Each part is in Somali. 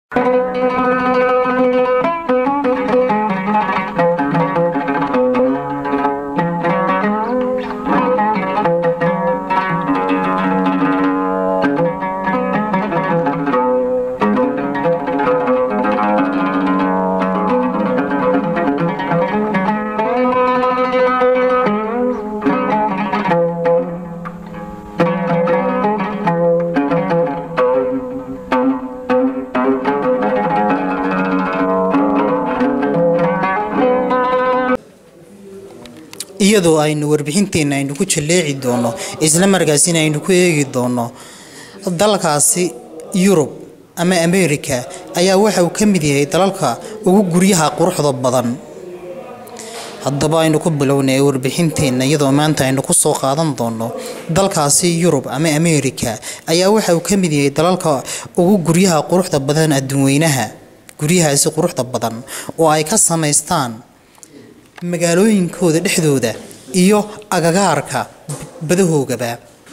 iyadoo aynu warbixinteenna aynu ku jaleeci doono isla markaasina aynu ku eegi doono dalkaasi yurub ama ameerika ayaa waxa uu ka mid yahay dalalka ugu guryaha quruxda badan haddaba aynu ku bilownay warbixinteenna iyadoo maanta aynu kusoo qaadan doono dalkaasi yurub ama ameerika ayaa waxa uu ka mid yahay dalalka ugu guryaha quruxda badan adduunweynaha guryahaasi quruxda badan oo ay ka samaystaan magaalooyinkooda dhexdooda iyo agagaarka badahoogaba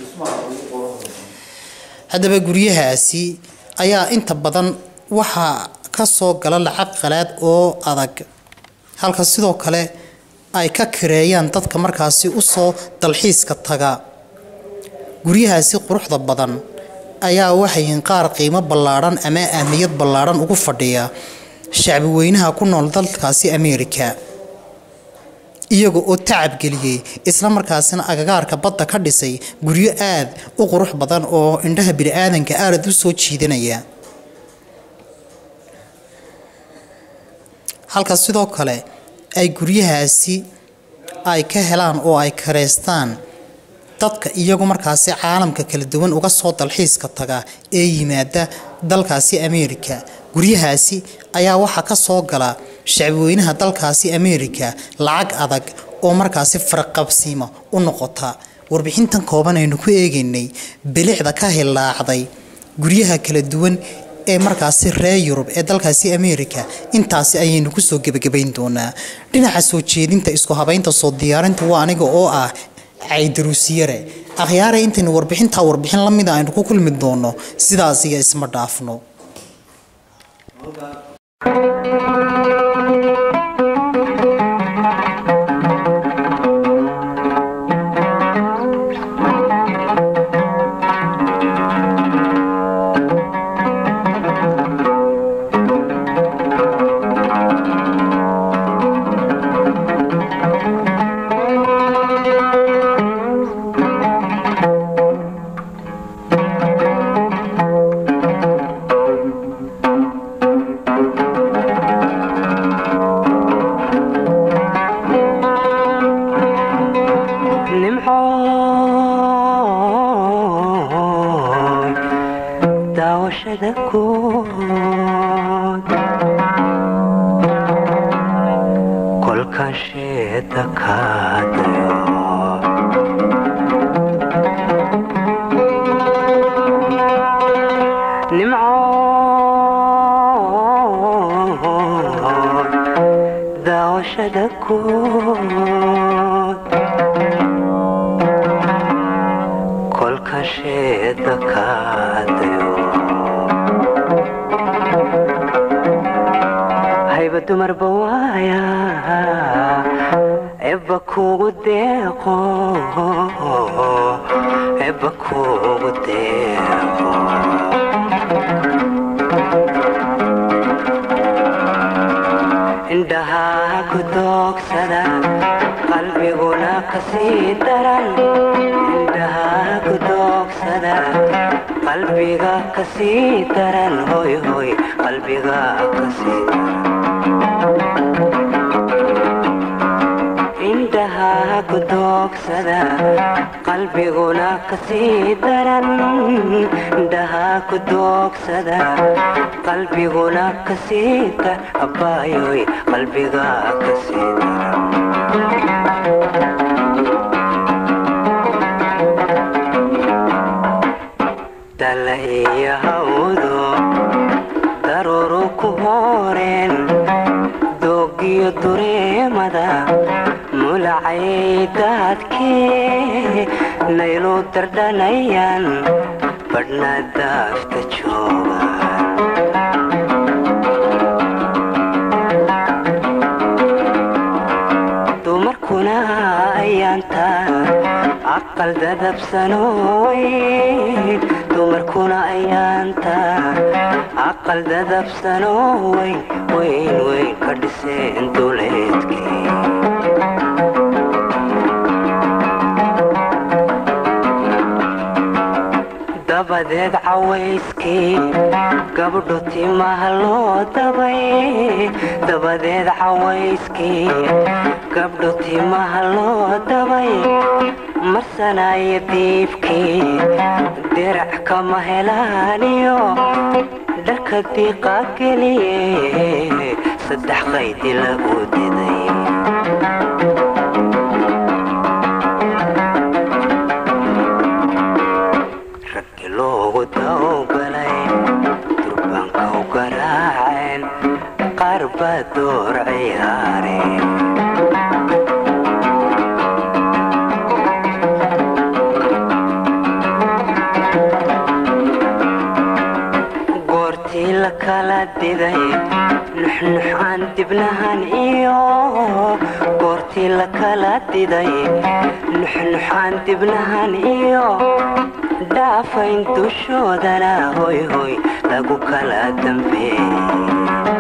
haddaba guryahaasi ayaa inta badan waxaa ka soo gala lacag qalaad oo adag halka sidoo kale ay ka kareeyaan dadka markaasi usoo dalxiiska taga guryahaasi quruxda badan ayaa waxayihiin qaar qiimo ballaadhan ama ahmiyad ballaadhan ugu fadhiya shacbi weynaha ku nool dalkaasi ameerika iyaga oo tacabgeliyey isla markaasina agagaarka badda ka dhisay guryo aad u qurux badan oo indhaha bini-aadanka aad u soo jiidanaya halka sidoo kale ay guryahaasi ay ka helaan oo ay kareystaan dadka iyagu markaasi caalamka kala duwan uga soo dalxiiska taga ee yimaada dalkaasi ameerika guryahaasi ayaa waxaa ka soo gala shacbiweynaha dalkaasi ameerika lacag adag oo markaasi farqabsiima u noqota warbixintan kooban aynu ku eegaynay bilicda ka hilaacday guryaha kala duwan ee markaasi reer yurub ee dalkaasi ameerika intaasi ayaynu kusoo gebagabayn doonaa dhinaca soo jeedinta isku habaynta soo diyaarinta waa aniga oo ah caydaruusiyare akhyaare intaynu warbixintaa warbixin la mida aynu ku kulmi doono sidaasiga isma dhaafno qalbiguna kasiita abaayoy qalbiga kasii dala iyo hawdo daruuru ku hooreen doogiyo dureemada mulacay daadkee naylu dardhanayaan badhna daafta jooga aqal dadabsanooyn dumarkuna ayaanta aqal dadabsanoo weyn weyn weyn ka dhiseen duleedkii dabadeed cawayskii gabdho timaha loo dabay dabadeed cawayskii gabdho timaha loo dabay marsanaya diibkii dirac kama helaaniyo dharka diiqa geliye saddex qaydi lagu diday raggi loogu dawgalay durbaanka u garaaceen qaar baa door ciyaareen goortii la kala diday nuxnux aan dibnahan iyo goortii la kala diday nuxnux aan dibnahan iyo dhaafayn dushoodana hoy hoy lagu kala dambeeyey